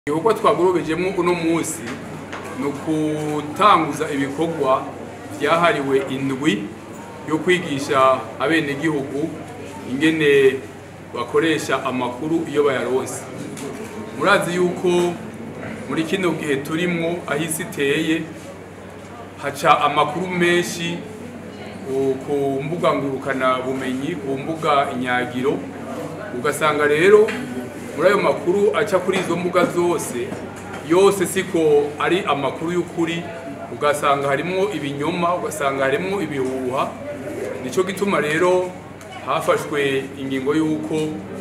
igikorwa twagorobejemo uno munsi ni ukutanguza ibikorwa byahariwe indwi yo kwigisha abenegihugu ingene bakoresha amakuru iyo bayaronse murazi yuko muri kino gihe turimwo aho isi iteye haca amakuru menshi ku- ku mbuga ngurukana bumenyi ku mbuga inyagiro ugasanga rero muri ayo makuru aca kuri izo mbuga zose yose siko ari amakuru y'ukuri ugasanga harimwo ibinyoma ugasanga harimwo ibihuha nico gituma rero hafashwe ingingo y'uko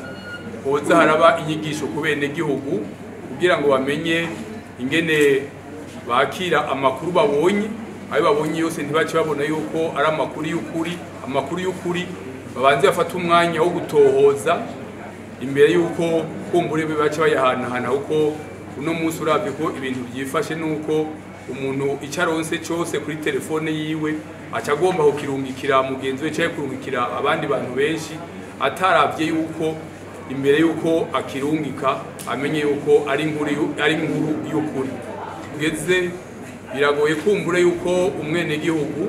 hoza haraba inyigisho ku benegihugu kugira ngo bamenye ingene bakira amakuru babonye ayo babonye yose ntibace babona yuko ari amakuru y'ukuri amakuru y'ukuri babanze bafata umwanya wo gutohoza imbere y'uko kumbure baca bayahanahana kuko uno munsi uravye ko ibintu byifashe nuko umuntu icyo aronse cyose kuri telefone yiwe aca agomba kukirungikira mugenzi we cyangwa kurungikira abandi bantu benshi ataravye yuko imbere y'uko akirungika amenye yuko ari inkuru yu- ari inkuru y'ukuri tugeze biragoye kumbure yuko umwenegihugu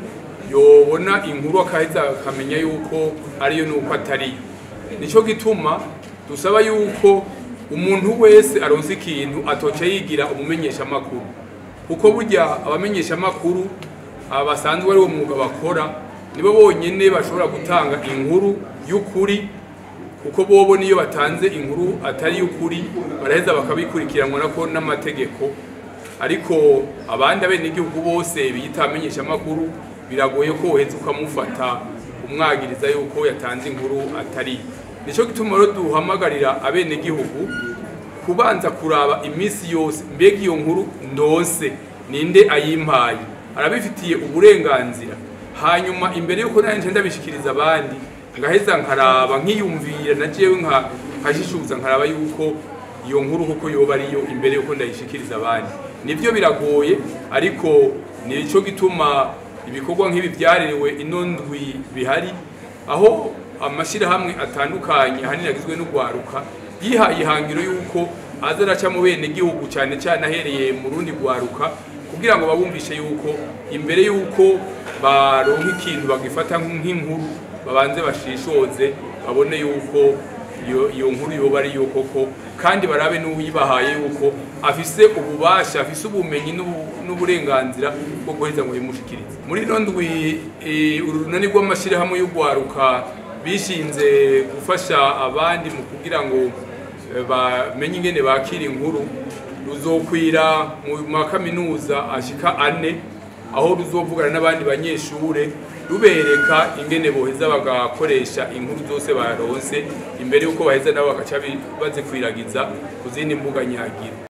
yobona inkuru akaheza akamenya yuko ariyo nuko atariyo nico gituma dusaba yuko umuntu wese aronse ikintu atoca yigira umumenyesha makuru kuko burya abamenyesha makuru aba basanzwe ari wo mwuga bakora nibo bonyene bashobora gutanga inkuru y'ukuri kuko bobo niyo batanze inkuru atari y'ukuri baraheza bakabikurikiranwa nako n'amategeko ariko abandi abenegihugu bose biyita abamenyesha makuru biragoye ko woheza ukamufata umwagiriza yuko yatanze inkuru atari nico gituma rero duhamagarira abenegihugu kubanza kuraba iminsi yose mbega iyo nkuru ndose ninde ayimpaye arabifitiye uburenganzira hanyuma imbere yuko nanje ndabishikiriza abandi ngaheza nkaraba nkiyumvira na jewe nka nkashishuza nkaraba yuko iyo nkuru kuko yoba ariyo imbere yuko ndayishikiriza abandi nivyo biragoye ariko nico gituma ibikorwa nk'ibi byaririwe ino ndwi bihari aho amashyirahamwe atandukanye ahanini agizwe n'urwaruka yihaye ihangiro y'uko aza araca mu bene gihugu cyane cyane ahereye mu rundi rwaruka kugira ngo babumvishe yuko imbere y'uko baronka ikintu bagifata nk'inkuru babanze bashishoze babone yuko iyo iyo nkuru yoba ari yo koko kandi barabe n'uyibahaye yuko afise ububasha afise ubumenyi n'ubu- n'uburenganzira bwo guheza ngo bimushikirize muri ino ndwi eh, uru runani rw'amashyirahamwe y'urwaruka bishinze gufasha abandi mu kugira ngo eh, bamenye ingene bakira inkuru ruzokwira mu makaminuza ashika ane aho ruzovugana n'abandi banyeshure rubereka ingene boheza bagakoresha inkuru zose baronse imbere yuko baheza nabo bagaca bi- bazikwiragiza ku zindi mbuga nyagira